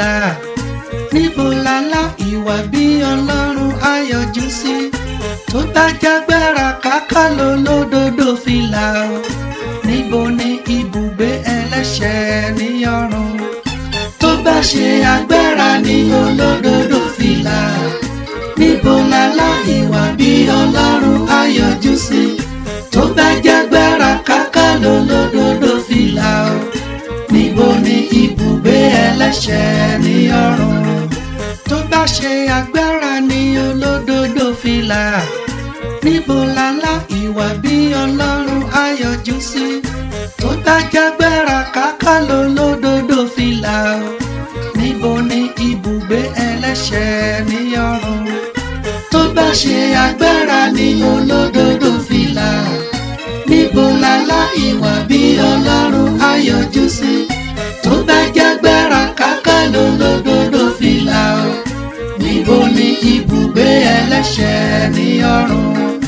fìlà níbo lálá ìwà bí ọlọ́run ayọ̀jú sí tó bá jágbára káká ló lódodo fìlà o níbo ni ibùgbé ẹlẹ́ṣẹ̀ ní ọ̀run tó bá ṣe agbára ní olódodo fìlà níbo lálá ìwà bí ọlọ́run ayọ̀jú sí tó bá jágbára káká ló lódodo fìlà o níbo ni ibùgbé ẹlẹ́ṣẹ̀ ní ọ̀run tó bá ṣe agbára ní olódodo fìlà níbo lálá ìwà bí ọlọ́run ayọ̀jú sí tó bá jágbára káká ló lódodo fìlà o níbo ni ibùgbé ẹlẹ́ṣẹ̀ ní ọ̀run tó bá ṣe agbára ní olódodo fìlà níbo lálá ìwà bí ọlọ́run ayọ̀jú sí tó bá jágbára káká ló lódodo fìlà o níbo ni ibùgbé ẹlẹ́ṣẹ̀ ní ọ̀run.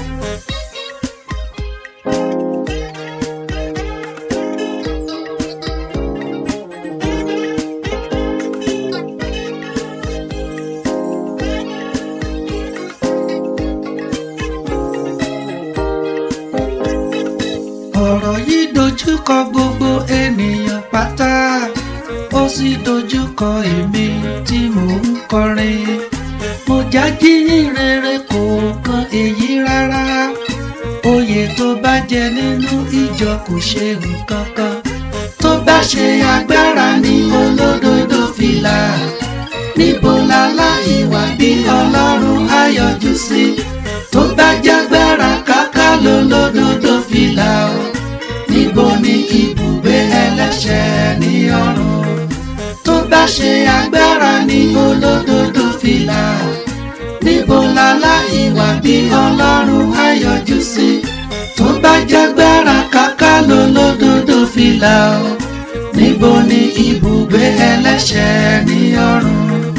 ọ̀rọ̀ yìí dojúkọ gbogbo ènìyàn pátá ó sì dojúkọ èmi tí mò ń kọrin mo jájí rere kò kan èyí rárá oyè tó bá jẹ nínú ìjọ kò ṣe nǹkan kan tó bá ṣe agbára ní olódodo fìlà níbo lálá ìwà bí ọlọ́run ayọ̀jú sí tó bá jágbára káká lólódodo fìlà o níbo ni ibùgbé ẹlẹ́ṣẹ̀ ní ọ̀run tó bá ṣe agbára ní olódodo fìlà níbo lálá ìwà bí ọlọ́run ayọ̀jú sí tó bá jágbára káká lólódodo fìlà o níbo ni ibùgbé ẹlẹ́ṣẹ̀ ní ọ̀run.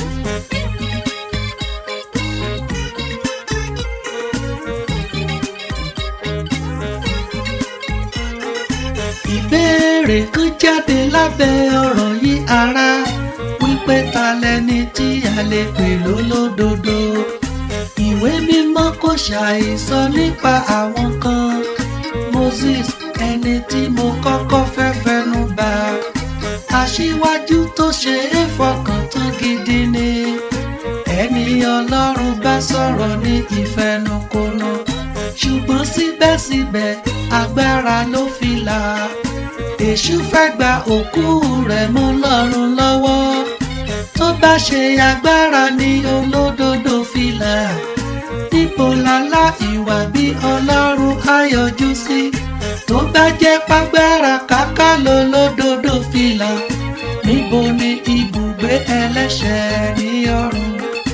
ìbéèrè kan jáde lábẹ́ ọ̀rọ̀ yìí ara wípé ta lẹni tí a lè pè lólódodo ìwé mímọ́ kò ṣàìsọ nípa àwọn kan Moses ẹni tí mo kọ́kọ́ fẹ́ fẹnu bà aṣíwájú tó ṣe é fọkàn tán gidi ni ẹni ọlọ́run bá sọ̀rọ̀ ní ìfẹnukonu ṣùgbọ́n síbẹ̀síbẹ̀ agbára ló fi là èṣù fẹ́ gba òkú rẹ̀ mọ́ lọ́rùn lọ́wọ́ tó bá ṣe agbára ní olódodo fìlà níbo lálá ìwà bí ọlọ́run ayọ̀jú sí tó bá jẹ́ pàgbára káká lólódodo fìlà níbo ni ibùgbé ẹlẹ́ṣẹ̀ ní ọ̀run.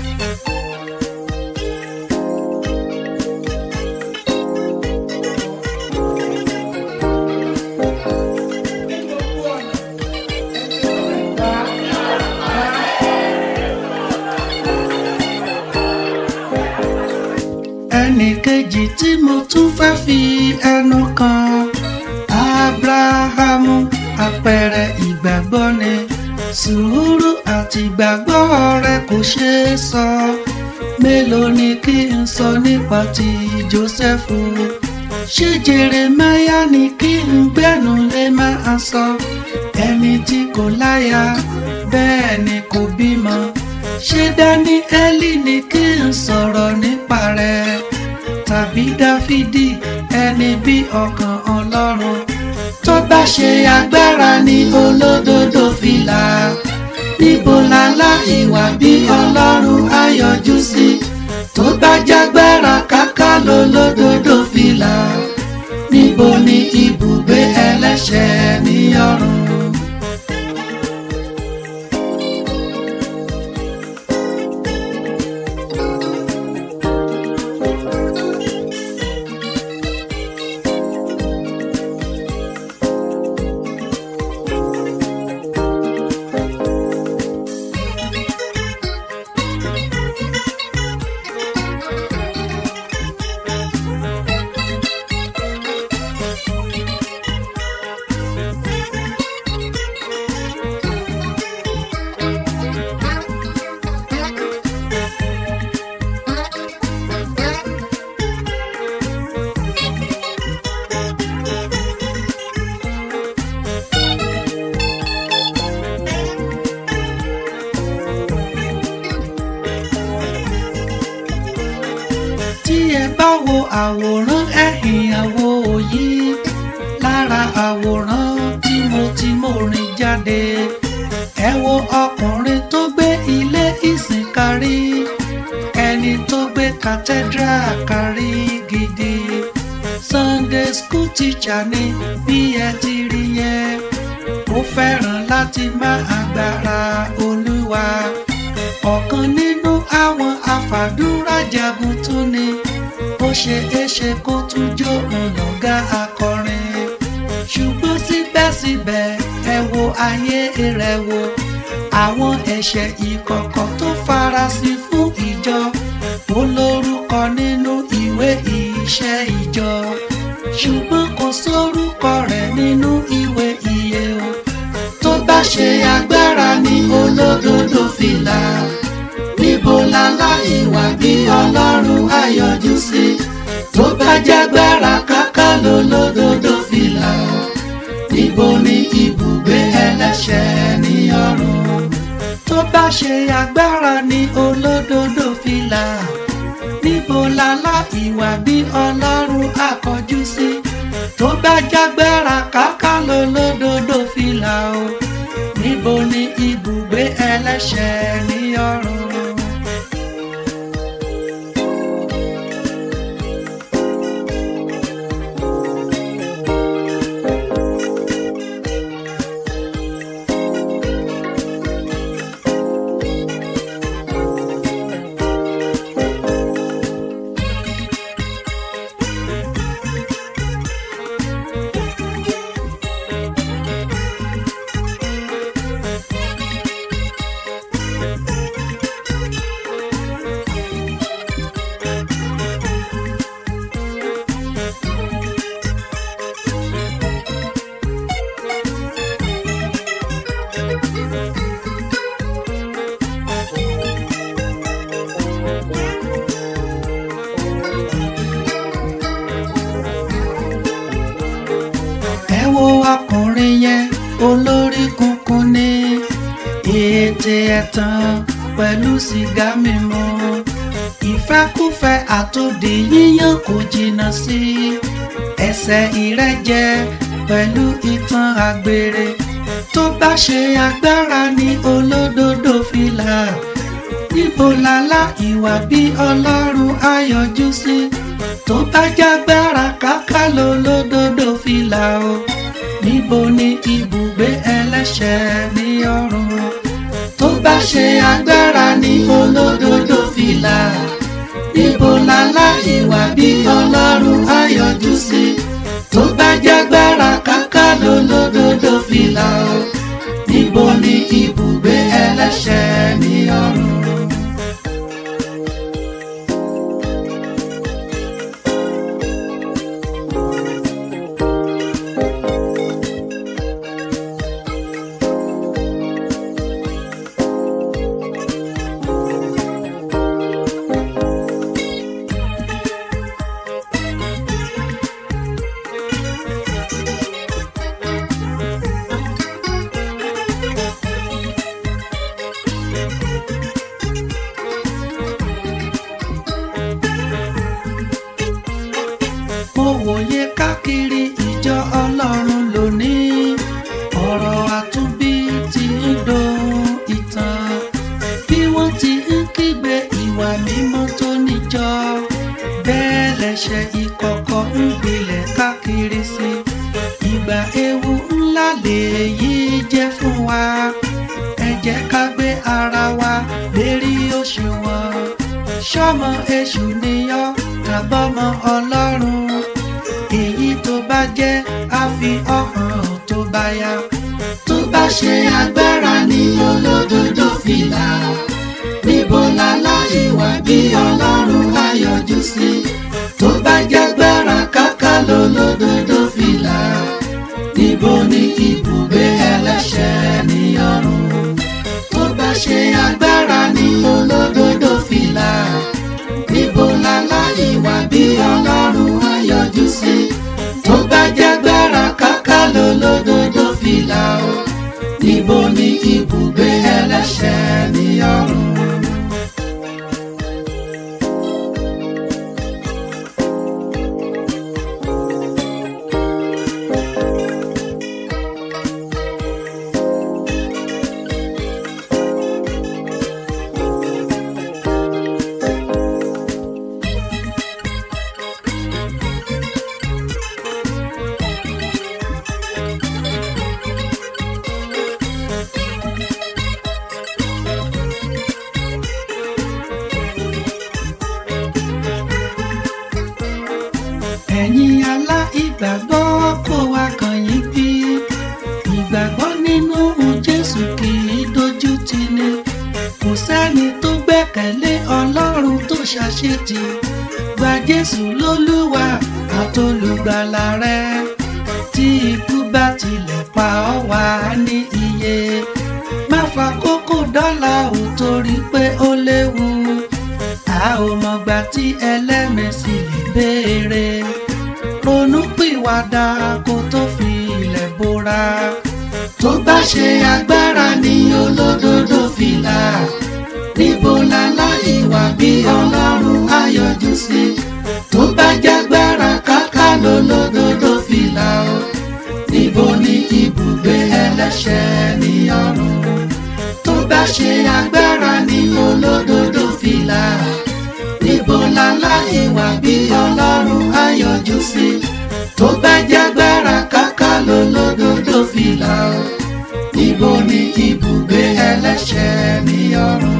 ẹnì kejì tí mo tún fẹ́ fi ẹnu kan abrahamu àpẹẹrẹ ìgbàgbọ́ ni sùúrù àti ìgbàgbọ́ rẹ̀ kò ṣeé sọ mélòó ni kí n sọ nípa ti jósẹ́fù ṣé jeremáyà ni kí n gbẹ́nu lé máa sọ ẹni tí kò láya bẹ́ẹ̀ ni kò bímọ ṣé dáníẹ́lì ni kí n sọ̀rọ̀ nípa rẹ̀ tàbí dáfídì ẹni bí ọkàn ọlọ́run tó bá ṣe agbára ní olódodo fìlà níbo lálá ìwà bí ọlọ́run ayọ̀jú sí tó bá jágbára káká lólódodo fìlà níbo ni ibùgbé ẹlẹ́ṣẹ̀ ní ọ̀run. ẹ bá wo àwòrán ẹ̀yìn àwo yìí lára àwòrán tí mo ti mò rìn jáde ẹ wo ọkùnrin tó gbé ilé ìsìn kárí ẹni tó gbé cathedral kárí gidi Sunday school teacher ni bí ẹ ti rí yẹn ó fẹ́ràn láti má agbára olúwa ọ̀kan nínú àwọn àfàdúrà jagun tún ni ó ṣe é ṣe kó tún jó ọ̀nàgá akọrin ṣùgbọ́n síbẹ̀síbẹ̀ ẹ wo ayé rẹ̀ wo àwọn ẹ̀ṣẹ̀ ìkọ̀kọ̀ tó farasin fún ìjọ ó lórúkọ nínú ìwé iṣẹ́ ìjọ ṣùgbọ́n kò sórúkọ rẹ̀ nínú ìwé ìyè o tó bá ṣe agbára ní olódodo fìlà níbo lálá ìwà bí ọlọ́run àyọjú sí tó bá jágbára káká lólódodo fìlà níbo ni ibùgbé ẹlẹ́ṣẹ̀ ní ọ̀run tó bá ṣe agbára ní olódodo fìlà níbo lálá ìwà bí ọlọ́run àkọjú sí tó bá jágbára káká lólódodo fìlà o níbo ni ibùgbé ẹlẹ́ṣẹ̀ ní ọ̀run. ẹ wo ọkùnrin yẹn olórí kunkun ní ètè ẹ̀tàn pẹ̀lú sìgá mímu ìfẹ́kúfẹ́ àtòdì yíyàn kò jìnnà sí ẹsẹ̀ ìrẹ́jẹ pẹ̀lú ìtàn àgbèrè tó bá ṣe agbára ní olódodo fìlà níbo lálá ìwà bí ọlọ́run ayọjú sí tó bá jágbára káká lólódodo fìlà o níbo ni ibùgbé ẹlẹ́ṣẹ̀ ní ọ̀run tó bá ṣe agbára ní olódodo fìlà níbo lálá ìwà bí ọlọ́run ayọjú sí tó bá jágbára káká lólódodo fìlà o níbo ni ibùgbé ẹlẹ́ṣẹ̀ ní ọ̀run. mo wòye káàkiri ìjọ ọlọ́run lónìí ọ̀rọ̀ àtúnbí ti ń dohun ìtàn bí wọ́n ti ń kígbe ìwà mímọ́ tó níjọ bẹ́ẹ̀ lẹ́ṣẹ̀ ìkọ̀kọ̀ ń gbilẹ̀ káàkiri sí ìgbà ewu ńlá lèyí jẹ́ fún wa ẹ jẹ́ ká gbé ara wa lérí òṣùwọ̀n ṣọ́mọ èṣù níyọ́ tàbọ́mọ ọlọ́run èyí tó bá jẹ́ á fi ọ̀hàn tó bá yá tó bá ṣe agbára ní olódodo fìlà níbo lálá ìwà bí ọlọ́run ayọjú sí tó bá jágbára káká lólódodo fìlà níbo ni ibùgbé ẹlẹ́ṣẹ̀ ní ọ̀run tó bá ṣe agbára ní olódodo fìlà níbo lálá ìwà bí ọlọ́run ayọjú sí tó bá jágbára káká lólódodo fìlà o níbo ni ibùgbé ẹlẹ́ṣẹ̀ ní ọ̀run. ìgbàgbọ́ kó wa kàn yín bí ìgbàgbọ́ nínú Jésù kì í dojú tì ní kò sẹ́ni tó gbẹ́kẹ̀lé Ọlọ́run tó ṣàṣetì gba Jésù lólúwa àtolùgbàlà rẹ tí ikú bá tilẹ̀ pa ọ́ wá ní iye má fa kókó dọ́là ò torí pé ó léwu a ò mọ̀gbà tí ẹlẹ́mẹ̀sì lè béèrè ronúpìwàdà kó tó fi ilẹ̀ bora tó bá ṣe agbára ní olódodo fìlà níbo lálá ìwà bí ọlọ́run ayọ̀jú sí tó bá jágbára káká lólódodo fìlà o níbo ni ibùgbé ẹlẹ́ṣẹ̀ ní ọ̀run tó bá ṣe agbára ní olódodo fìlà níbo lálá ìwà bí ọlọ́run ayọ̀jú sí tó bá jágbára káká lólódodo fìlà o níbo ni ibùgbé ẹlẹ́ṣẹ̀ ní ọ̀run.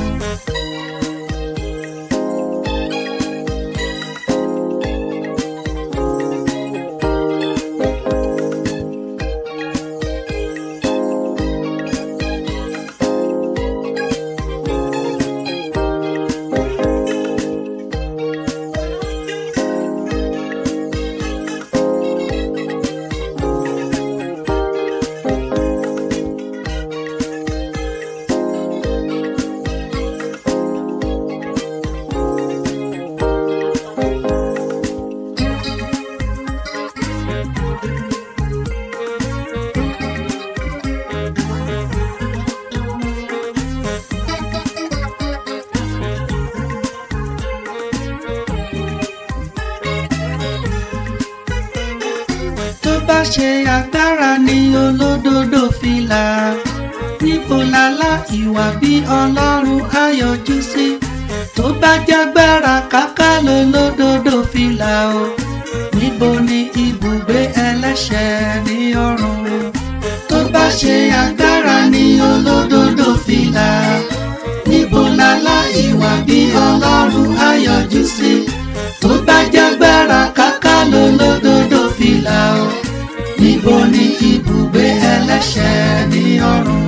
tó bá ṣe agbára ní olódodo fìlà níbo lálá ìwà bí ọlọ́run ayọ̀jú sí tó bá jágbára káká lólódodo fìlà o níbo ni ibùgbé ẹlẹ́ṣẹ̀ ní ọ̀run tó bá ṣe agbára ní olódodo fìlà níbo lálá ìwà bí ọlọ́run ayọ̀jú sí tó bá jágbára káká lólódodo fìlà o níbo ni ibùgbé ẹlẹ́ṣẹ̀ ní ọ̀run.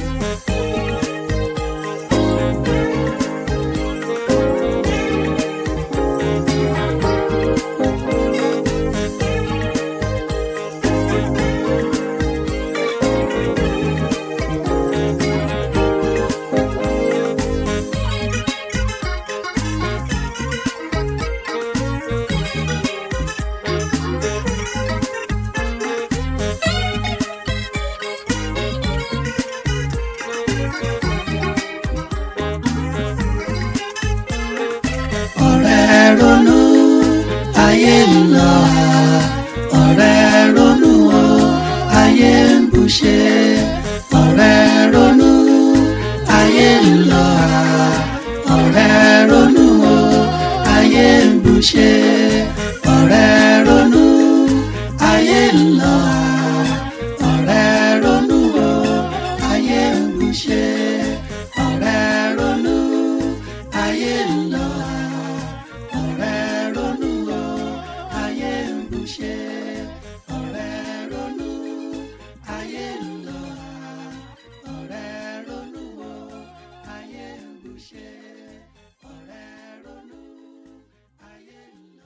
ọ̀rẹ́ ronú ayé ń lọ ọ̀rẹ́ ronú o ayé ń bùṣe ọ̀rẹ́ ronú ayé ń lọ ọ̀rẹ́ ronú o ayé ń bùṣe ọ̀rẹ́ ronú ayé ń lọ ọ̀rẹ́ ronú o ayé ń bùṣe ọ̀rẹ́ ronú ayé ń lọ ọ̀rẹ́ ronú o ayé ń bùṣe ọ̀rẹ́ ronú ayé ń lọ ọ̀rẹ́ ronú o ayé ń bùṣe ọ̀rẹ́ ronú ayé ń lọ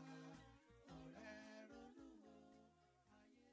ọ̀rẹ́ ronú.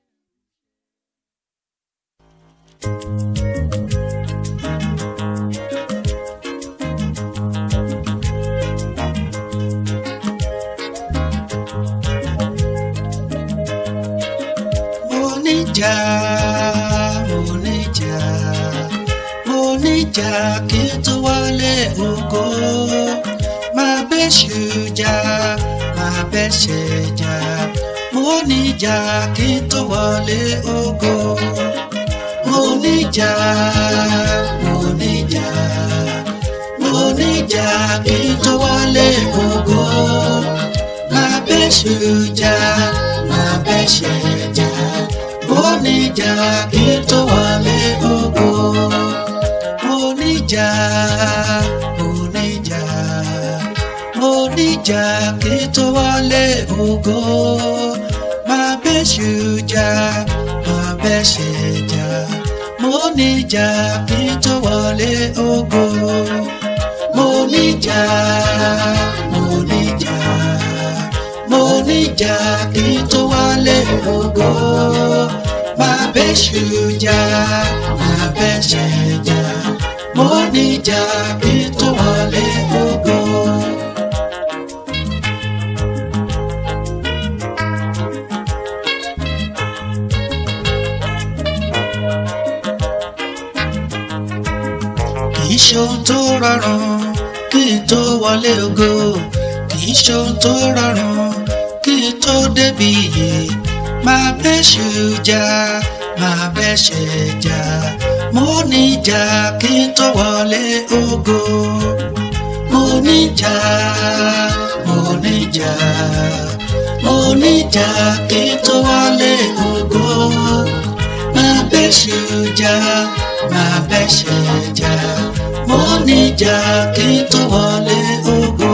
mo níjà mo níjà mo níjà kí n tó wọlé ògo máa bẹ́ ṣùjà máa bẹ́ ṣẹjà mo níjà kí n tó wọlé ògo mo níjà mo níjà mo níjà kí n tó wọlé ògo máa bẹ́ ṣùjà máa bẹ́ ṣẹjà mo níjà kí n tó wọlé ògo mo níjà mo níjà mo níjà kí n tó wọlé ògo máa bẹ́ṣù jà máa bẹ́ṣẹ̀ jà mo níjà kí n tó wọlé ògo mo níjà mo níjà mo níjà kí n tó wọlé ògo máa bẹ́ṣù jà máa bẹ́ṣẹ̀ jà mo níjà kí n tó wọlé ògo. kì í ṣohun tó rọrùn kí n tó wọlé ògo kì í ṣohun tó rọrùn kí n tó débi iyè máa bẹ́ṣù jà máa bẹ́ṣẹ̀ jà mo níjà kí n tó wọlé ògo mo níjà mo níjà mo níjà kí n tó wọlé ògo máa bẹ́ṣù jà máa bẹ́ṣẹ̀ jà mo níjà kí n tó wọlé ògo.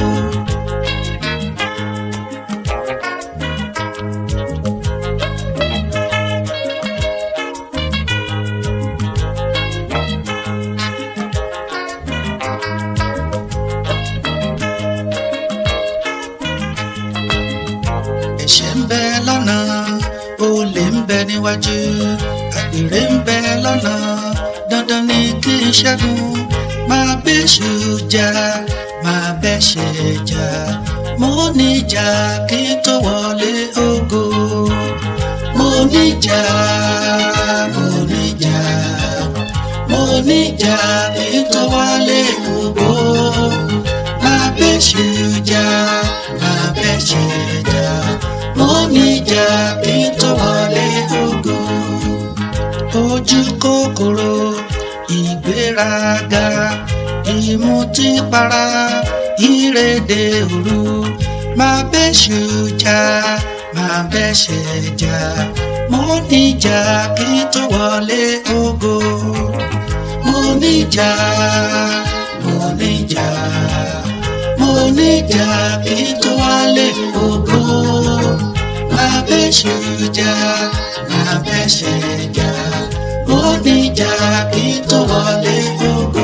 ẹ̀ṣẹ̀ ń bẹ lọ́nà olè ń bẹ níwájú àgbèrè ń bẹ lọ́nà dandan ni kí n ṣẹ́gun máa bẹ́ṣù jà máa bẹ́ṣẹ̀ jà mo níjà kí n tó wọlé ògo mo níjà mo níjà mo níjà kí n tó wọlé ògo máa bẹ́ṣù jà máa bẹ́ṣẹ̀ jà mo níjà kí n tó wọlé ògo ojú kòkòrò ìgbéraga ìmutípara ìrèdè òru máa bẹ́ṣù jà máa bẹ́ṣẹ̀ jà mo níjà kí n tó wọlé ògo mo níjà mo níjà mo níjà kí n tó wọlé ògo máa bẹ́ṣù jà máa bẹ́ṣẹ̀ jà mo níjà kí n tó wọlé ògo.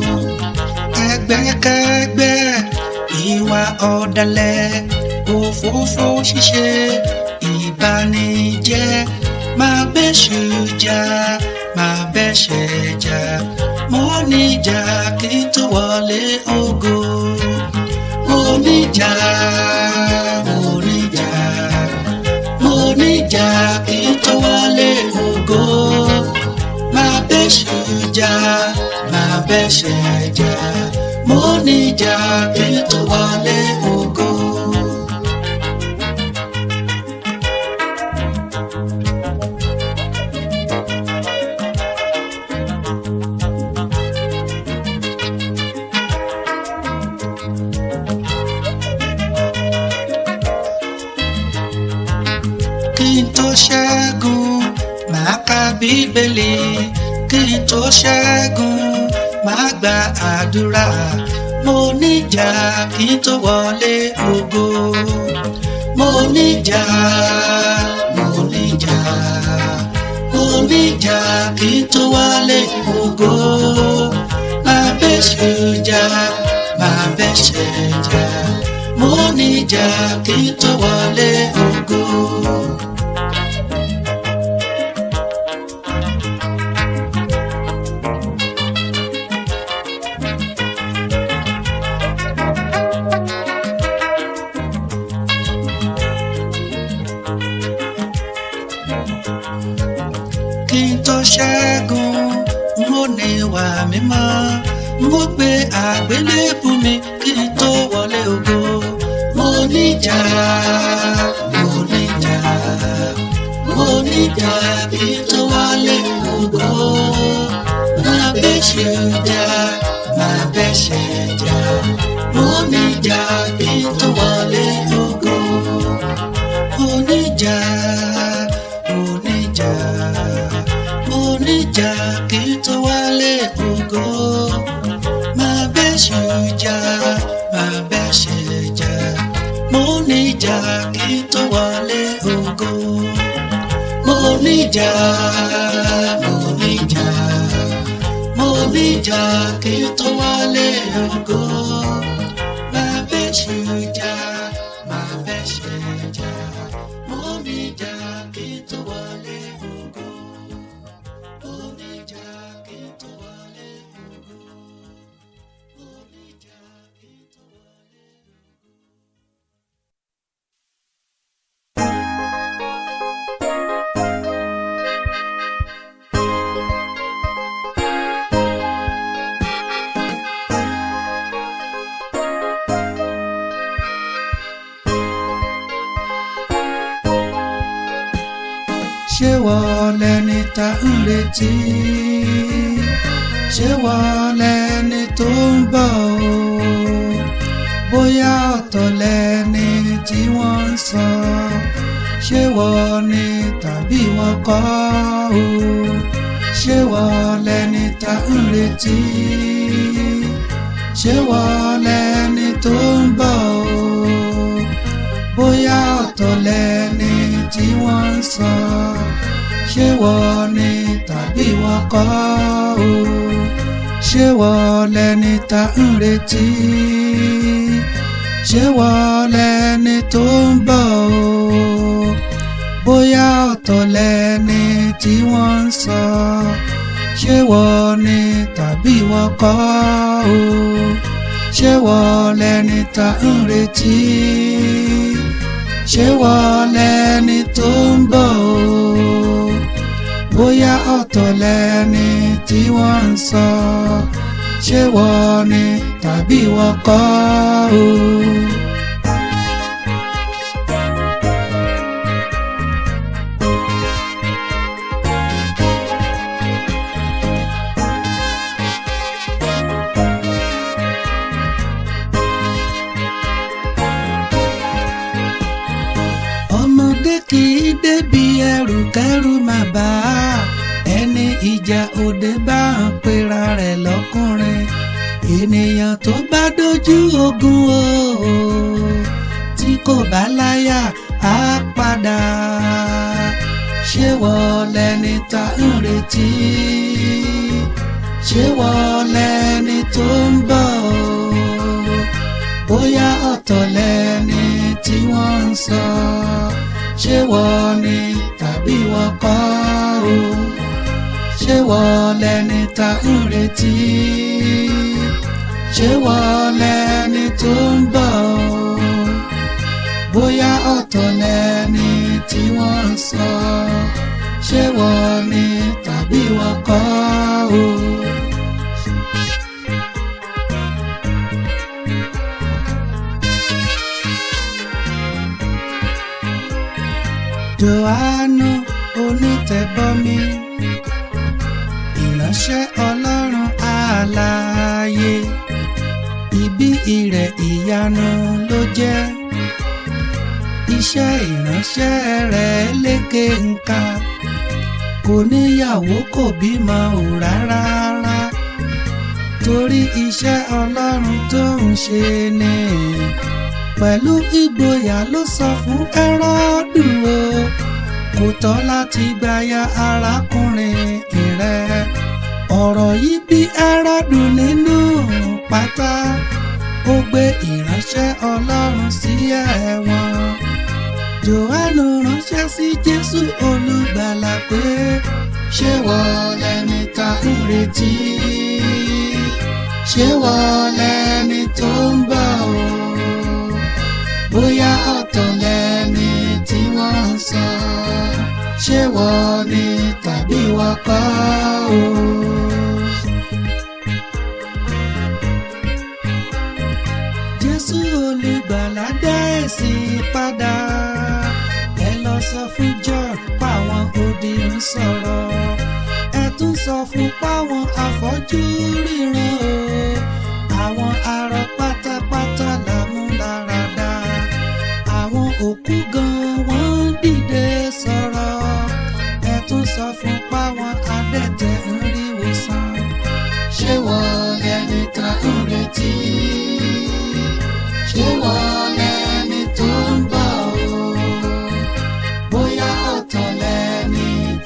ẹgbẹ́kẹ́gbẹ́ ìwà ọ̀dàlẹ̀ òfófó ṣíṣe ìbànújẹ́ máa bẹ́ṣù jà máa bẹ́ṣẹ̀ jà mo níjà kí n tó wọlé ògo. mo níjà mo níjà mo níjà kí n tó wọlé ògo máa bẹ́ṣù jà máa bẹ́ṣẹ̀ jà mo níjà kí n tó wọlé ògo. kí n tó ṣẹ́gun màá ka bíbélì kí n tó ṣẹ́gun màá gba àdúrà mo níjà kí n tó wọlé ògo mo níjà mo níjà mo níjà kí n tó wọlé ògo máa bẹ́ṣù jà máa bẹ́ṣẹ̀ jà mo níjà kí n tó wọlé ògo. kí n tó ṣẹ́gun n ó ní ìwà mímọ́ n ó gbé àgbélébù mi kí n tó wọlé ògo mo níjà mo níjà mo níjà kí n tó wọlé ògo máa bẹ́ṣẹ̀ jà máa bẹ́ṣẹ̀ jà mo níjà kí n tó wọlé ògo mo níjà mo níjà mo níjà kí n tó wálé ògo máa bẹ́ṣù jà máa bẹ́ṣẹ̀ jà mo níjà kí n tó wálé ògo. níjà mo níjà mo níjà kí n tó wálé ògo máa bẹ́ ṣe jà máa bẹ́ ṣe jà mo níjà kí n tó wálé ògo mo níjà kí n tó wálé ògo mo níjà kí n tó wálé ògo. ṣé wọ́n lẹni tá ń retí ṣé wọ́n lẹni tó ń bọ̀ o bóyá ọ̀tọ̀ lẹni tí wọ́n ń sọ ṣé wọ́n ni tàbí wọ́n kọ́ o ṣé wọ́n lẹni tá ń retí ṣé wọ́n lẹni tó ń bọ̀ o bóyá ọ̀tọ̀ lẹni tí wọ́n ń sọ ṣé wọ́n ni tàbí wọ́n kọ́ o ṣé wọ́n lẹni tá ń retí ṣé wọ́n lẹni tó ń bọ̀ o bóyá ọ̀tọ̀ lẹni tí wọ́n ń sọ ṣé wọ́n ni tàbí wọ́n kọ́ o ṣé wọ́n lẹni tá ń retí ṣé wọ́n lẹni tó ń bọ̀ o bóyá ọ̀tọ̀ lẹni tí wọ́n ń sọ ṣé wọ́n ni tàbí wọ́n kọ́ o. ọmọdé kì í débi ẹrù kẹrù má bà á ẹni ìjà òde bá ń pera rẹ̀ lọ́kùnrin ènìyàn tó bá dojú ogun o tí kò bá láyà á padà ṣé wọ́n lẹni tá ń retí ṣé wọ́n lẹni tó ń bọ̀ o bóyá ọ̀tọ̀ lẹni tí wọ́n ń sọ ṣé wọ́n ni tàbí wọ́n kọ́ o ṣé wọ́n lẹni tá ń retí ṣé wọ́n lẹni tó ń bọ̀ o bóyá ọ̀tọ̀ lẹni tí wọ́n ń sọ ṣé wọ́n ni tàbí wọ́n kọ́ o. Jòhánù onítẹ̀bọmi ìránṣẹ́ Ọlọ́run àlàyé ibi ìrẹ̀ ìyanu ló jẹ́ iṣẹ́ ìránṣẹ́ rẹ̀ lékè ńkà kò níyàwó kò bímọ ò rárá rárá torí iṣẹ́ Ọlọ́run tó ń ṣe ni pẹ̀lú ìgboyà ló sọ fún Hẹ́rọ́dù o kò tọ́ láti gbaya arákùnrin rẹ̀ ọ̀rọ̀ yìí bí Hẹ́rọ́dù nínú pátá ó gbé ìránṣẹ́ Ọlọ́run sí ẹ̀wọ̀n Jòhánù ránṣẹ́ sí Jésù olùgbàlà pé ṣé wọ́n lẹni tá ń retí ṣé wọ́n lẹni tó ń bọ̀ o bóyá ọ̀tọ̀ lẹni tí wọ́n ń sọ ṣé wọ́n ni tàbí wọ́n kọ́ o. Jésù olùgbàlà dá èsì padà ẹ lọ sọ fún John páwọn odi ń sọ̀rọ̀ ẹ tún sọ fún páwọn afọ́jú ríran o àwọn arọ pátápátá làmúláradá àwọn òkú gan wọ́n dìde sọ̀rọ̀ ẹ tún sọ fún páwọn adẹ́tẹ̀ ń rí wòsàn ṣé wọ́n lẹni tá ń retí ṣé wọ́n lẹni tó ń bọ̀ o bóyá ọ̀tọ̀ lẹni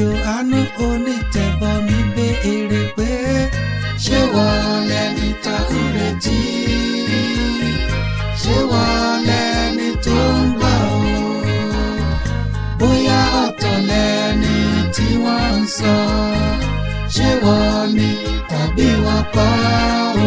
Jòhánù onítẹ̀bọmi béèrè pé ṣé wọ́n lẹni tá ń retí ṣé wọ́n lẹni tó ń bọ̀ o bóyá ọ̀tọ̀ lẹni tí wọ́n ń sọ ṣé wọ́n ni tàbí wọ́n kọ́ o.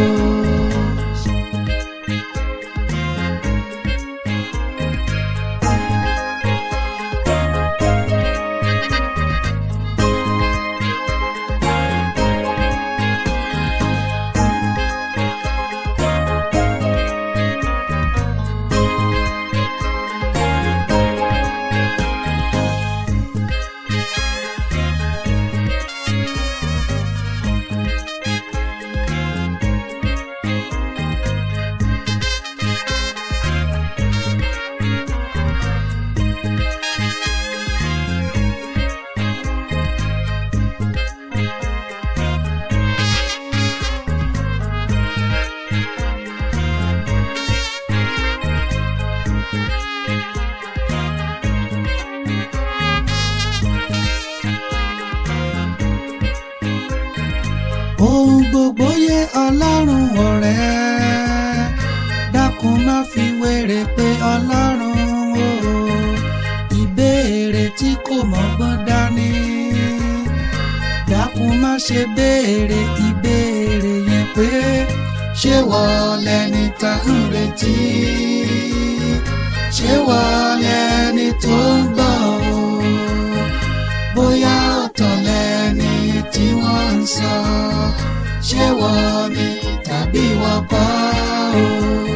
ohun gbogbo yé ọlọ́run ọ̀rẹ́ dákun má fi wéré pé ọlọ́run o ìbéèrè tí kò mọ́gbọ́n dání dákun má ṣe béèrè ìbéèrè yẹn pé ṣé wọ́n lẹni tá ń retí ṣé wọ́n lẹni tó ń bọ̀ o bóyá ọ̀tọ̀ lẹni tí wọ́n ń sọ ṣé wọ́n ni tàbí wọ́n kọ́ o.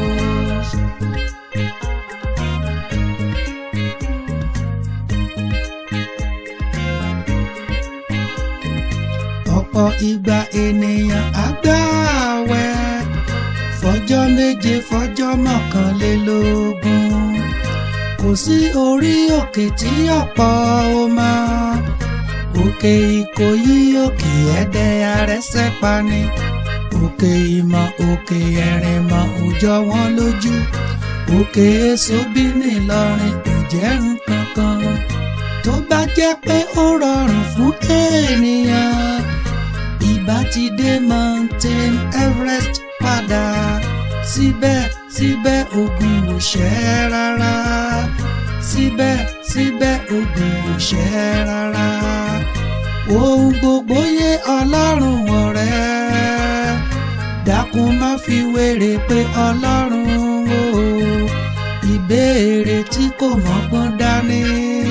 ọ̀pọ̀ ìgbà ènìyàn á gbààwẹ̀ fọjọ́ méje fọjọ́ mọ́kànlélógún kò sí orí òkè tí ọ̀pọ̀ ó máa òkè ìkòyí òkè ẹ̀dẹ̀ arẹ́sẹ̀ pani òkè ìmọ̀ òkè ẹ̀rìnmọ̀ òjò wọn lójú òkè èso bí nìlọrin kò jẹ́ nǹkan kan tó bá jẹ́ pé ó rọrùn fún ènìyàn ìbá ti dé mountain everest padà síbẹ̀síbẹ̀ ogun ò ṣẹ́ rárá síbẹ̀síbẹ̀ ogun ò ṣẹ́ rárá ohun gbogbo yé ọlọ́run ọ̀rẹ́ dákun má fi wéré pé ọlọ́run o ìbéèrè tí kò mọ́gbọ́n dání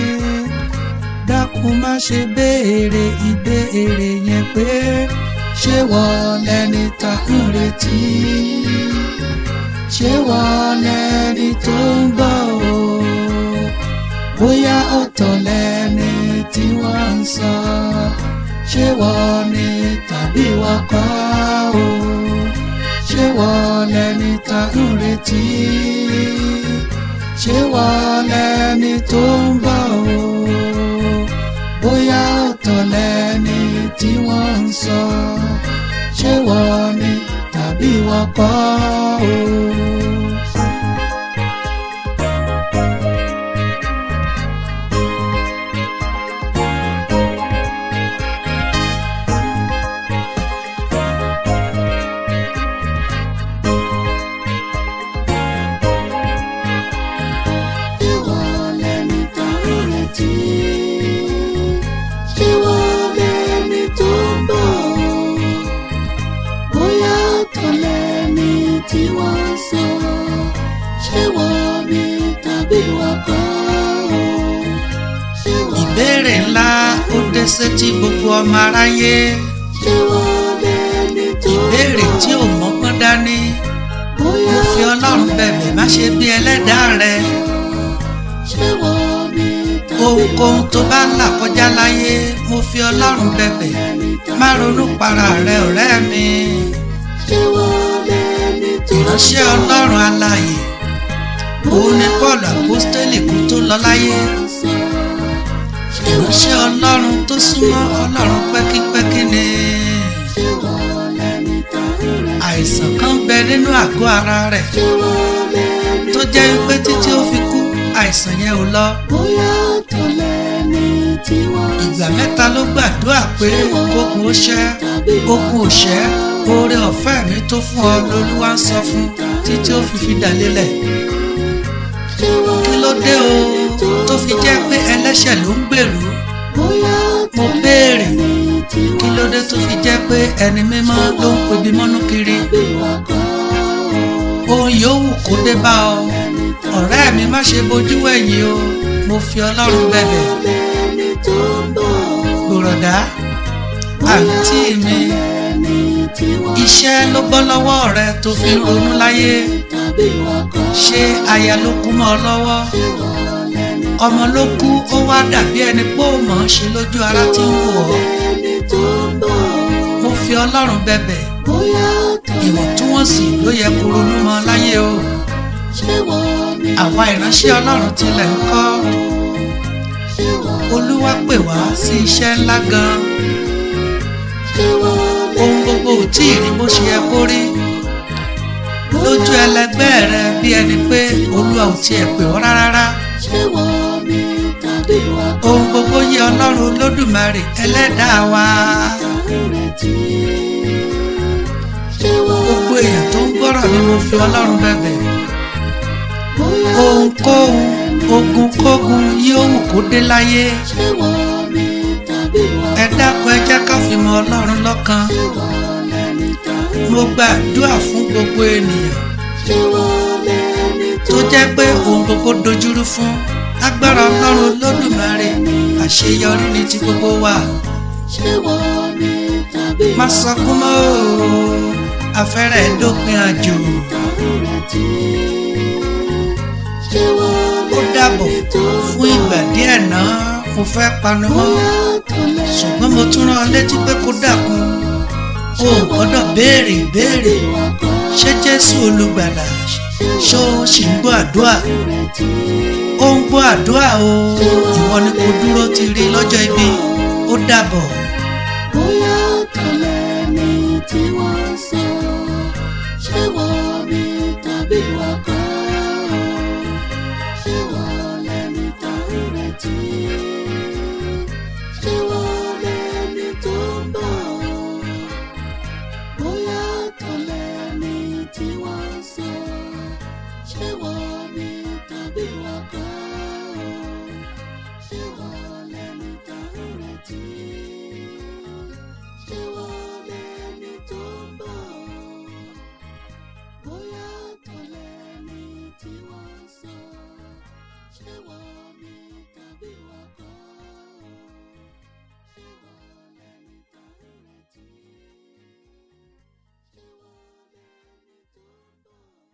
dákun má ṣe béèrè ìbéèrè yẹn pé ṣé wọ́n lẹni tá ń retí ṣé wọ́n lẹni tó ń bọ̀ o bóyá ọ̀tọ̀ lẹni tí wọ́n ń sọ ṣé wọ́n ni tàbí wọ́n kọ́ o ṣé wọ́n lẹni tá ń retí ṣé wọ́n lẹni tó ń bọ̀ o bóyá ọ̀tọ̀ lẹni tí wọ́n ń sọ ṣé wọ́n ni tàbí wọ́n kọ́ o. Ṣé wọ́n lẹni tá ń retí? Ṣé wọ́n lẹni tó ń bọ̀? Bóyá ọ̀tọ̀ lẹni tí wọ́n ń sọ. Ṣé wọ́n ni tàbí wọ́n kọ́? Ṣé wọ́n ìbéèrè ńlá ó dé sétí gbogbo ọmọ aráyé ṣé wọ́n lẹni tó ń bọ̀? ìbéèrè tí ò mọ́gbọ́n dání Bóyá mo fi ọlọ́run bẹ̀bẹ̀ má ṣe bí ẹlẹ́dàá rẹ ṣé wọ́n ni tàbí ohunkóhun tó bá ń là kọjá láyé mo fi ọlọ́run bẹ̀bẹ̀ má ronú para rẹ ọ̀rẹ́ mi ṣé wọ́n lẹni tó ń ìránṣẹ́ ọlọ́run alààyè òun ni Paul apostoli kú tó lọ láyé sọ? Ṣé ìránṣẹ́ ọlọ́run tó súnmọ́ ọlọ́run pẹ́kípẹ́kí ni ṣé wọ́n lẹni tá ń retí? àìsàn kan bẹ nínú àgọ́ ara rẹ̀ Ṣé wọ́n lẹni tó jẹ́ wípé títí ó fi kú àìsàn yẹn ò lọ bóyá ọ̀tọ̀ lẹni ìgbà mẹ́ta ló gbàdúrà pé kókun ó ṣẹ́ okun ò ṣẹ́ oore ọ̀fẹ́ mi tó fún ọ lolúwa ń sọ fún títí ó fi fi dà lélẹ̀ kí ló dé o tó fi jẹ́ pé ẹlẹ́ṣẹ̀ ló ń gbèrú mo béèrè kí ló dé tó fi jẹ́ pé ẹni mímọ́ ló ń pebi mọ́nú kiri ohun yòówù kó dé bá ọ ọ̀rẹ́ mi má ṣe bojú wẹ̀yìn o mo fi ọlọ́run bẹ̀bẹ̀ gbòròdá àǹtí mi iṣẹ́ ló bọ́ lọ́wọ́ rẹ tó fi ń ronú láyé ṣé aya ló kú mọ́ ọ lọ́wọ́ ọmọ ló kú ó wá dàbí ẹni pé ó mọ̀ ọ́n ṣe lójú ara tí ń wò ọ́ mo fi ọlọ́run bẹ̀bẹ̀ ìwọ̀ntúnwọ̀nsì ló yẹ kó ronú mọ́ láyé o àwa ìránṣẹ́ ọlọ́run tilẹ̀ ń kọ́ olúwa pè wá sí iṣẹ́ ńlá gan ohun gbogbo ò tí ì rí bó ṣe yẹ kó rí lójú ẹlẹgbẹ́ rẹ bí ẹni pé olúwa ò tiẹ̀ pè ọ́ rárá ohun gbogbo yẹ ọlọ́run olódùmarè ẹlẹ́dàá wa gbogbo èèyàn tó ń gbọ́rọ̀ ni mo fi ọlọ́run bẹ̀bẹ̀ ohunkóhun ogunkógun yóò wù kó dé láyé ẹ dákun ẹ jẹ́ ká fi mọ ọlọ́run lọ́kan mo gbàdúrà fún gbogbo ènìyàn tó jẹ́ pé ohun gbogbo dojúrú fún agbára ọlọ́run olódùmarè àṣeyọrí ni ti gbogbo wa má sọkún mọ́ o afẹ́rẹ́ dópin àjò ó dàbọ̀ fún ìgbà díẹ̀ náà mo fẹ́ panu mọ́ ṣùgbọ́n mo tún rán ọ létí pé kó dàkún o ò gbọ́dọ̀ béèrè ìbéèrè ṣé jésù olùgbàlà ṣó ṣì ń gbọ́ àdúrà ó ń gbọ́ àdúrà o ìwọ ni kò dúró ti rí lọ́jọ́ ibi ó dàbọ̀. bóyá tọ̀lẹ̀ ni tí wọ́n sọ ṣé wọ́n ní tàbí wọ́n kọ́ ṣé wọ́n lẹ́ni tá ń retí ṣé wọ́n lẹ́ni tó ń bọ̀ bóyá tọ̀lẹ̀ ni tí wọ́n sọ ṣé wọ́n ní tàbí wọ́n kọ́ ṣé wọ́n lẹ́ni tá ń retí ṣé wọ́n lẹ́ni tó ń bọ̀ bóyá tọ̀lẹ̀ ni tí wọ́n sọ ṣé wọ́n ní tàbí wọ́n kọ́ ṣé wọ́n lẹ́ni tá ń retí ṣé wọ́n lẹ́ni tó ń bọ̀.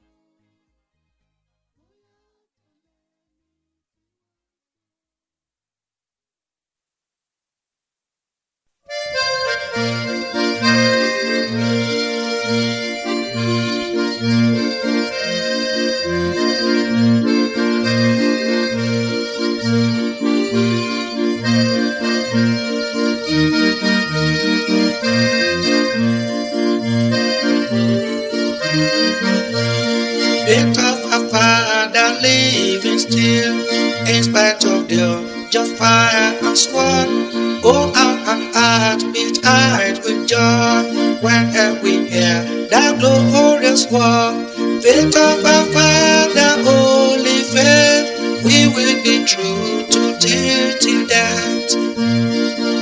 Bit of a father living still, in spite of the just fire and sword. Oh, our heart beat high with joy when we hear that glorious word. Bit of a father, holy faith, we will be true to till till death.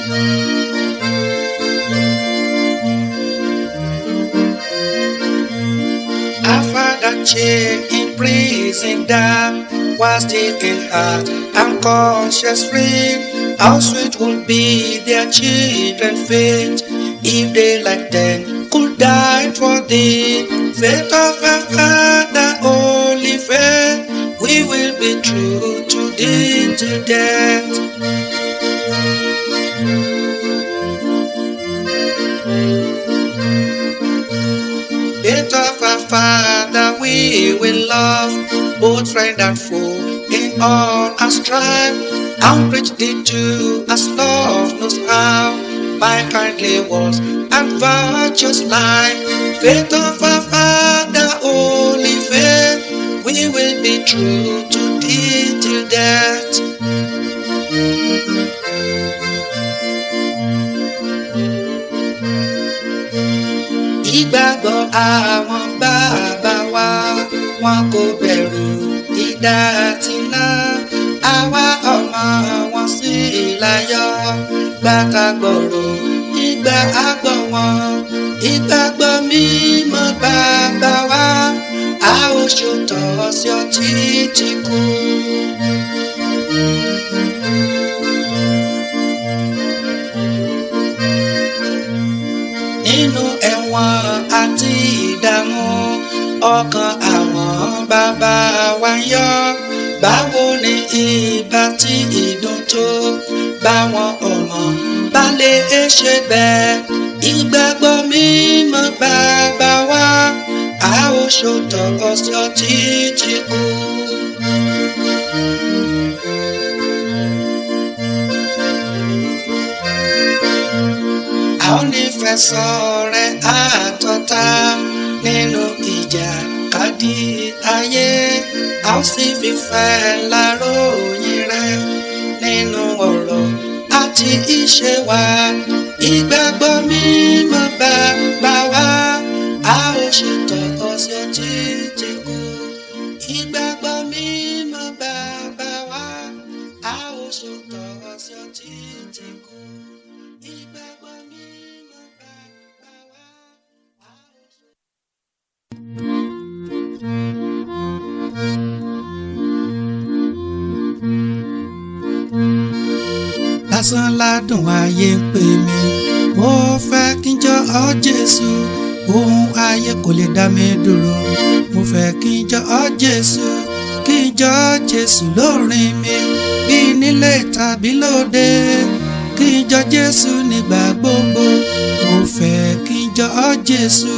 Our father chained in prison down was still in heart and conscience free. How sweet would be their children fate if they like them could die for thee. Faith of our father, holy faith, we will be true to thee till death. Bit of our Father we will love, both friend and foe, in all our strife. And preach thee to us love knows how, by kindly words and virtuous life. Faith of our Father, holy faith, we will be true to thee till death. ìgbàgbọ́ àwọn bàbá wa wọn kò bẹ̀rù idà àtìná àwa ọmọ wọn sì láyọ̀ gbàtàgbọ̀rọ̀ ìgbà àgbọ̀ wọn ìgbàgbọ́ mímọ́ bàbá wa a ó ṣòtọ́ sí ọtí tí kú. nínú ẹ̀wọ̀n àti ìdààmú ọkàn àwọn bàbá wa yọ báwo ni ìbá tí ìdùn tó báwọn ọmọ bá lè ṣe bẹ́ẹ̀ ìgbàgbọ́ mímọ́ bàbá wa a ó ṣòtọ̀ ọ̀sẹ̀ títí kú. a ó nífẹ̀ẹ́ sọ̀rẹ́ àtọ́ta nínú ìjà kádì ayé a ó sì fífẹ́ láròyìn rẹ nínú ọ̀rọ̀ àti ìṣe wa ìgbàgbọ́ mímọ́ bàbá wa a ó ṣètò ọ̀sẹ̀ títí kú ìgbàgbọ́ mímọ́ bàbá wa a ó ṣètò ọ̀sẹ̀ títí kú ìgbàgbọ́ mímọ́ bàbá wa a ó ṣètò. lásán ládùn ayé ń pè mí mo fẹ́ kí n jọ ọ́ Jésù ohun ayé kò lè dá mi dúró mo fẹ́ kí n jọ ọ́ Jésù kí n jọ ọ́ Jésù lórin mi bí nílé tàbí lóde kí n jọ Jésù nígbà gbogbo mo fẹ́ kí n jọ ọ́ Jésù.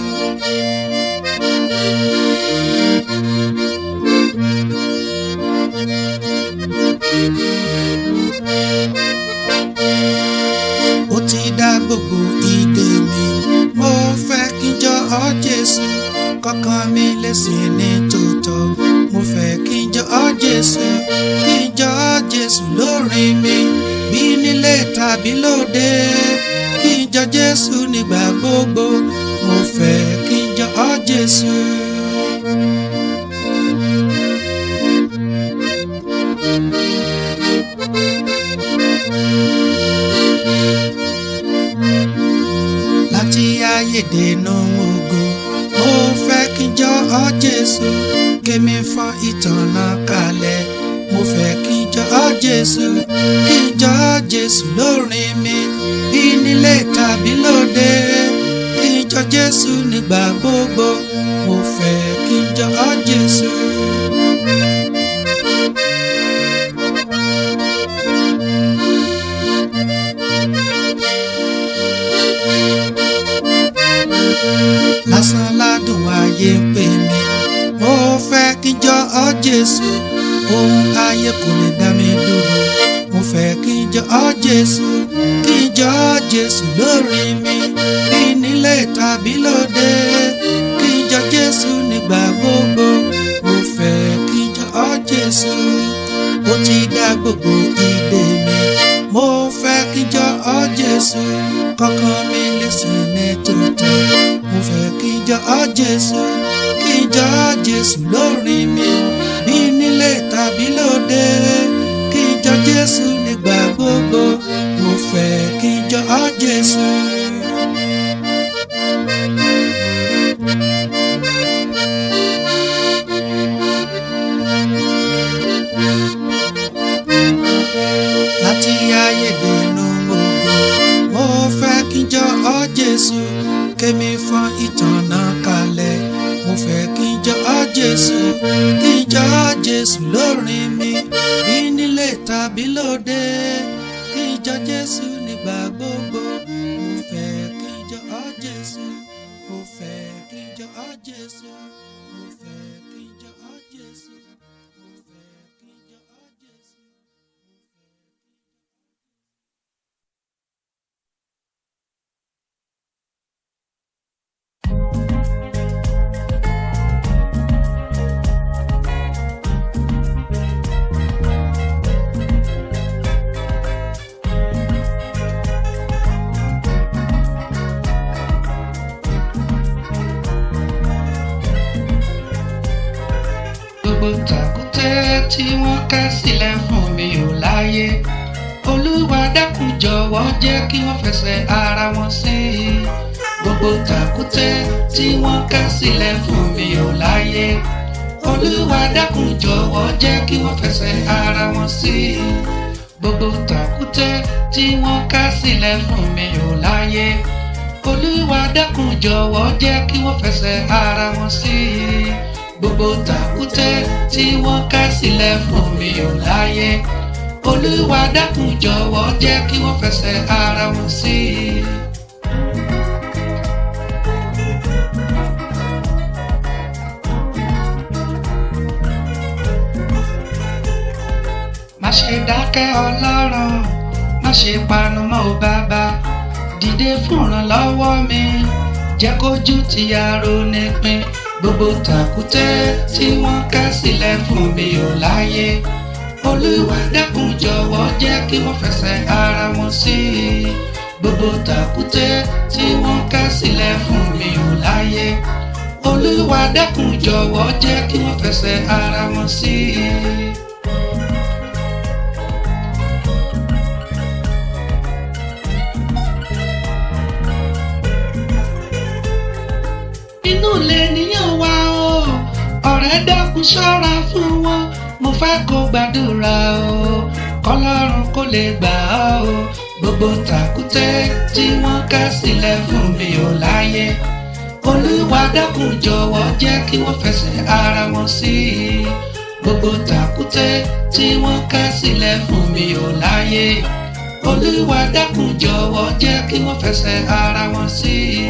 ó ti dá gbogbo ìdè mi mo fẹ́ kí n jọ ọ́ Jésù kọ́kàn mi lè sìn ní tòótọ́ mo fẹ́ kí n jọ ọ́ Jésù kí n jọ ọ́ Jésù lórin mi bí nílé tàbí lóde kí n jọ Jésù nígbà gbogbo mo fẹ́ kí n jọ ọ́ Jésù. láti ayédènà ògo mo fẹ́ kí n jọ ọ́ Jésù kémi fọ́n ìtànà kalẹ̀ mo fẹ́ kí n jọ ọ́ Jésù kí n jọ ọ́ Jésù lórin mi bí nílé tàbí lóde kí n jọ Jésù nígbà gbogbo mo fẹ́ kí n jọ ọ́ Jésù. lásán ládùn ayé ń pè mí mo fẹ́ kí n jọ ọ́ Jésù ohun ayé kò lè dá mi dúró mo fẹ́ kí n jọ ọ́ Jésù kí n jọ ọ́ Jésù lórí mi bí nílé tàbí lóde kí n jọ Jésù nígbà gbogbo mo fẹ́ kí n jọ ọ́ Jésù ó ti dá gbogbo ìdè mi mo fẹ́ kí n jọ ọ́ Jésù kọ́kàn mi lè sìn ní tòótọ́ mo fẹ́ kí n jọ ọ́ Jésù kí n jọ ọ́ Jésù lórí mi bí nílé tàbí lóde kí n jọ Jésù nígbà gbogbo mo fẹ́ kí n jọ ọ́ Jésù. láti ayédènú ògo mo fẹ́ kí n jọ ọ́ Jésù kémi fọ́n ìtànà kalẹ̀ mo fẹ́ kí n jọ ọ́ Jésù kí n jọ ọ́ Jésù lórin mi bí nílé tàbí lóde kí n jọ Jésù nígbà gbogbo mo fẹ́ kí n jọ ọ́ Jésù mo fẹ́ kí n jọ ọ́ Jésù mo fẹ́ kí n jọ ọ́ Jésù mo fẹ́ kí n jọ ọ́ Jésù. tí wọ́n kẹ́ sílẹ̀ fún mi ò láyé olúwa dákun jọ̀wọ́ jẹ́ kí wọ́n fẹsẹ̀ ara wọn sí i gbogbo tàkúté tí wọ́n kẹ́ sílẹ̀ fún mi ò láyé olúwa dákun jọ̀wọ́ jẹ́ kí wọ́n fẹsẹ̀ ara wọn sí i gbogbo tàkúté tí wọ́n kẹ́ sílẹ̀ fún mi ò láyé olúwa dákun jọ̀wọ́ jẹ́ kí wọ́n fẹsẹ̀ ara wọn sí i gbogbo tàkúté tí wọ́n kẹ́ sílẹ̀ fún mi ò láyé olúwa dákun jọ̀wọ́ jẹ́ kí wọ́n fẹsẹ̀ ara wọn sí i. má ṣe dákẹ́ ọlọ́run má ṣe panu mọ́ ò bàbá dìde fúnranlọ́wọ́ mi jẹ́ kójú ti aró nípìn gbogbo tàkúté tí wọ́n kẹ́ sílẹ̀ fún mi ò láyé olúwa dákun jọ̀wọ́ jẹ́ kí wọ́n fẹsẹ̀ ara wọn sí i gbogbo tàkúté tí wọ́n kẹ́ sílẹ̀ fún mi ò láyé olúwa dákun jọ̀wọ́ jẹ́ kí wọ́n fẹsẹ̀ ara wọn sí i. inú ilé níyàn wá o ọ̀rẹ́ dákun ṣọ́ra fún wọn mo fẹ́ kó gbàdúrà o kọlọ́run kó lè gbà ọ́ o gbogbo tàkúté tí wọ́n ká sílẹ̀ fún mi ò láyé olúwa dákun jọ̀wọ́ jẹ́ kí wọ́n fẹsẹ̀ ara wọn sí i gbogbo tàkúté tí wọ́n ká sílẹ̀ fún mi ò láyé olúwa dákun jọ̀wọ́ jẹ́ kí wọ́n fẹsẹ̀ ara wọn sí i.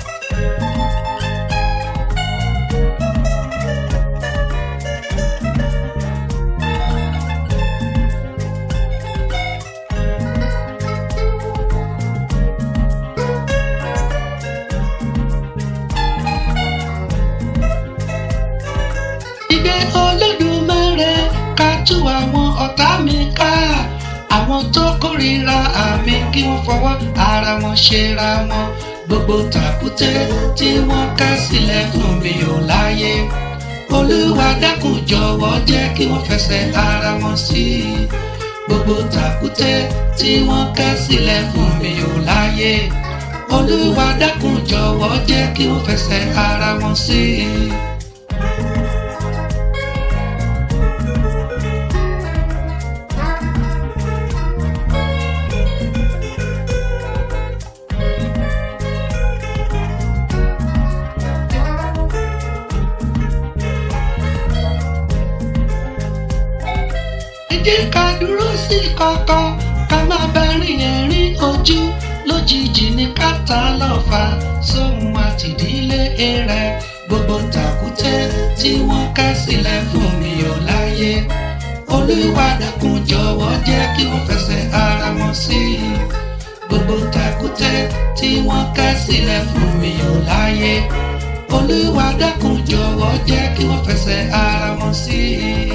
ìdè olódùmarè ká tú àwọn ọ̀tá mi ká àwọn tó kórìíra àmì kí wọ́n fọwọ́ ara wọn ṣera wọn gbogbo tàkúté tí wọ́n ká sílẹ̀ fún mi ò láyé olúwa dákun jọ̀wọ́ jẹ́ kí wọ́n fẹsẹ̀ ara wọn sí i gbogbo tàkúté tí wọ́n ká sílẹ̀ fún mi ò láyé olúwa dákun jọ̀wọ́ jẹ́ kí wọ́n fẹsẹ̀ ara wọn sí i. ẹ jẹ́ ká dúró sí kọ̀kọ̀ ká má bá rìn ẹ̀rín ojú lójijì ní kàtà lọ́fà sóhun àtìdílé rẹ̀ gbogbo tàkúté tí wọ́n ká sílẹ̀ fún mi ò láyé olúwa dákun jọ̀wọ́ jẹ́ kí wọ́n fẹsẹ̀ ara wọn sí i gbogbo tàkúté tí wọ́n ká sílẹ̀ fún mi ò láyé olúwa dákun jọ̀wọ́ jẹ́ kí wọ́n fẹsẹ̀ ara wọn sí i.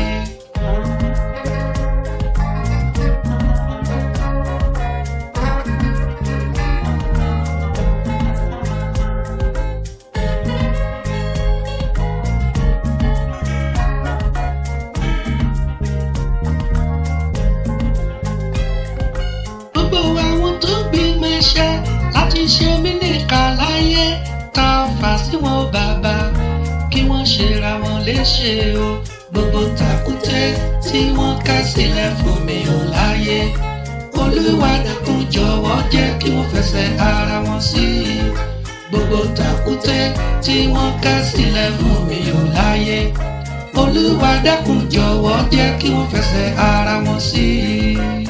gbogbo àwọn tó gbìmọ̀ iṣẹ́ láti ṣe mí nìkà láyé ta fà sí wọn bàbá kí wọ́n ṣera wọn léṣe o gbogbo tàkúté tí wọ́n ká sílẹ̀ fún mi ò láyé olúwa dákun jọ̀wọ́ jẹ́ kí wọ́n fẹsẹ̀ ara wọn sí i gbogbo tàkúté tí wọ́n ká sílẹ̀ fún mi ò láyé olúwa dákun jọ̀wọ́ jẹ́ kí wọ́n fẹsẹ̀ ara wọn sí i.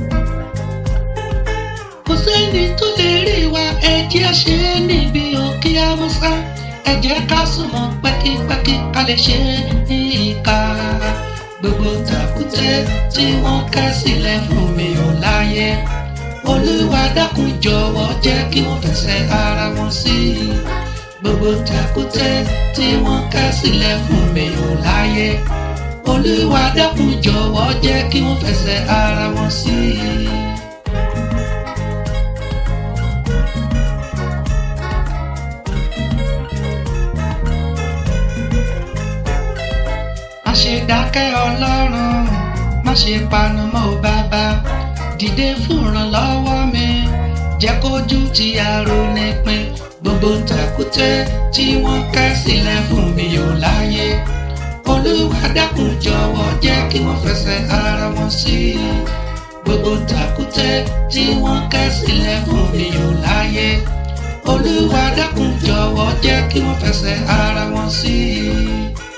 kò sẹ́ni tó lè rí wa ẹjẹ́ ṣe é níbi òkè haúsá ẹ jẹ́ ká súnmọ́ pẹ́kípẹ́kí ká lè ṣe ní ìka gbogbo tàkúté tí wọ́n kẹ́ sílẹ̀ fún mi ò láyé olúwa dákun jọ̀wọ́ jẹ́ kí wọ́n fẹsẹ̀ ara wọn sí i gbogbo tàkúté tí wọ́n kẹ́ sílẹ̀ fún mi ò láyé olúwa dákun jọ̀wọ́ jẹ́ kí wọ́n fẹsẹ̀ ara wọn sí i. má ṣe dákẹ́ ọlọ́run má ṣe panu mọ́ ò bàbá dìde fún ìrànlọ́wọ́ mi jẹ́ kójú ti aró nípìn gbogbo tàkúté tí wọ́n kẹ́ sílẹ̀ fún mi ò láyé olúwa dákun jọ̀wọ́ jẹ́ kí wọ́n fẹsẹ̀ ara wọn sí i gbogbo tàkúté tí wọ́n kẹ́ sílẹ̀ fún mi ò láyé olúwa dákun jọ̀wọ́ jẹ́ kí wọ́n fẹsẹ̀ ara wọn sí i.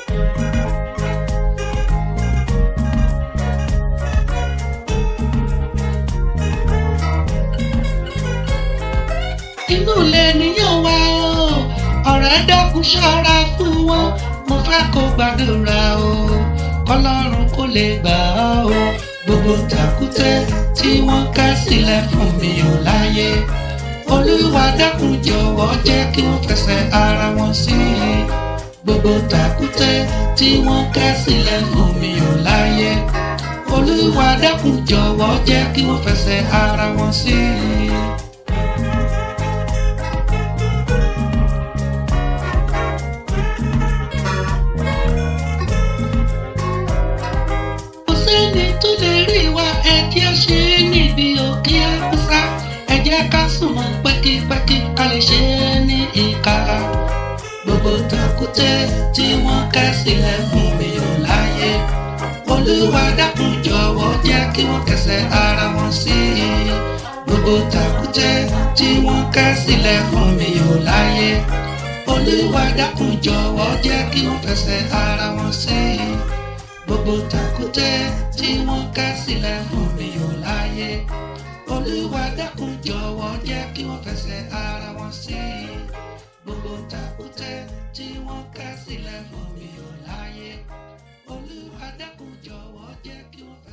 inú ilé nìyẹn wá o ọ̀rẹ́ dákun ṣọ́ra fún wọn mo fẹ́ kó gbàdúrà o kọlọ́run kó lè gbà ọ́ o gbogbo tàkúté tí wọ́n ká sílẹ̀ fún mi ò láyé olúwa dákun jọ̀wọ́ jẹ́ kí wọ́n fẹsẹ̀ ara wọn sí i gbogbo tàkúté tí wọ́n ká sílẹ̀ fún mi ò láyé olúwa dákun jọ̀wọ́ jẹ́ kí wọ́n fẹsẹ̀ ara wọn sí i. kò sẹ́ni tó lè rí wa ẹ̀jẹ̀ ṣe é níbi òkè àkúsá ẹ jẹ́ ká súnmọ́ pẹ́kípẹ́kí ká lè ṣe é ní ìka gbogbo tàkúté tí wọ́n kẹ́ sílẹ̀ fún mi ò láyé olúwa dákun jọ̀wọ́ jẹ́ kí wọ́n kẹsẹ̀ ara wọn sí i gbogbo tàkúté tí wọ́n kẹ́ sílẹ̀ fún mi ò láyé olúwa dákun jọ̀wọ́ jẹ́ kí wọ́n fẹsẹ̀ ara wọn sí i gbogbo tàkúté tí wọ́n ká sílẹ̀ fún mi ò láyé olúwa dákun jọ̀wọ́ jẹ́ kí wọ́n fẹsẹ̀ ara wọn sí i gbogbo tàkúté tí wọ́n ká sílẹ̀ fún mi ò láyé olúwa dákun jọ̀wọ́ jẹ́ kí wọ́n fẹsẹ̀.